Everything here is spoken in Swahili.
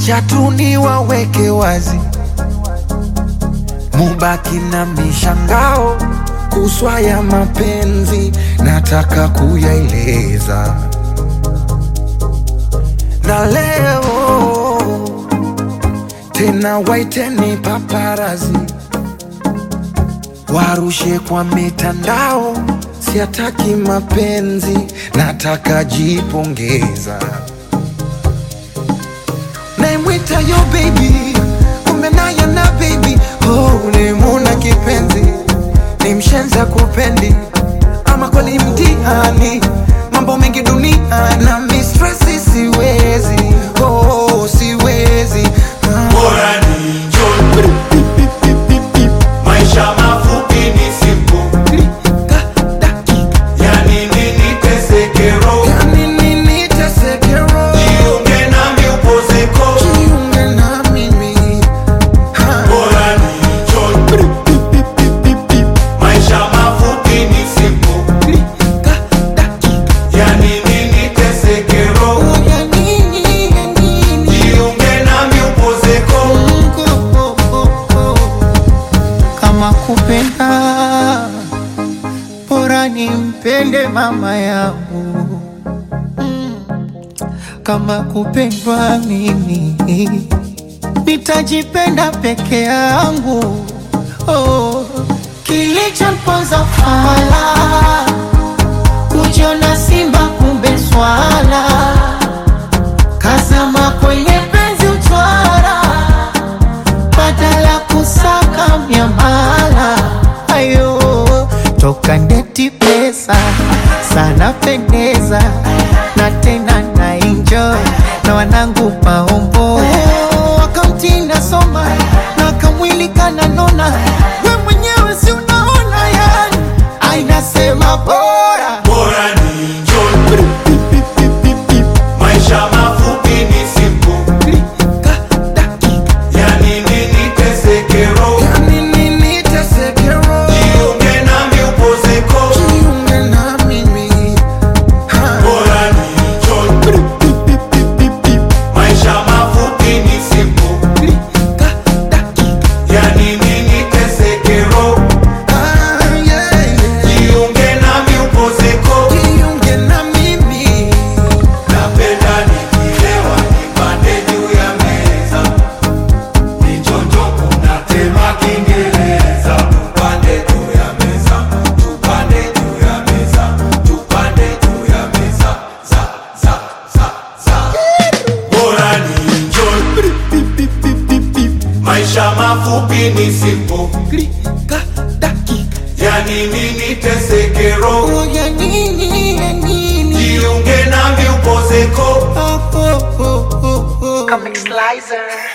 Wacha tu niwaweke wazi, mubaki na mishangao kuswa ya mapenzi, nataka kuyaeleza na leo tena, waiteni paparazi warushe kwa mitandao, siataki mapenzi, nataka jipongeza. Naimwita yo baby, kumbe naye na baby oh, nimuna kipenzi, ni mshenza kupendi, ama kweli mtihani, mambo mengi dunia na mistresi, siwezi oh, siwezi ah. Bora ni njoo, maisha mafupi ni simple, yani nini teseke roho, Yani nini teseke roho, jiunge nami upozeko. jiunge na mimi ha. Bora ni njoo, maisha mafupi ni simple, yani nini teseke roho, jiunge nami upozeko. kama kupenda bora nimpende mama yangu kama kupendwa mimi nitajipenda peke yangu oh. kilichomponza fala kujiona simba kumbe swala kazama kwenye penzi utwara badala kusaka miamala ayo toka ndeti pesa sana pendeza na tena na enjoy na wanangu maombo wakamtinda soma na kamwili kananona we mwenyewe si unaona yani ainasema bora Bora ni njoo, maisha mafupi ni simple, yani nini teseke roho, Yani nini teseke roho, jiunge nami upozeko. jiunge na mimi ha. Bora ni njoo, maisha mafupi ni simple, yani nini teseke roho, Ah, yeah, yeah. jiunge nami upozeko. Jiunge na mimi Napenda nikilewa nipande juu ya meza, nichonjo kuna tema Kiingereza. Tupande juu ya meza, tupande juu ya meza, tupande juu ya meza, za za za za. Bora ni enjoy, maisha mafupi ni simple, Klika dakika yani nini teseke roho, ya nini ya nini jiunge nami upozeko. oh, oh, oh, oh, oh. Comic Slicer.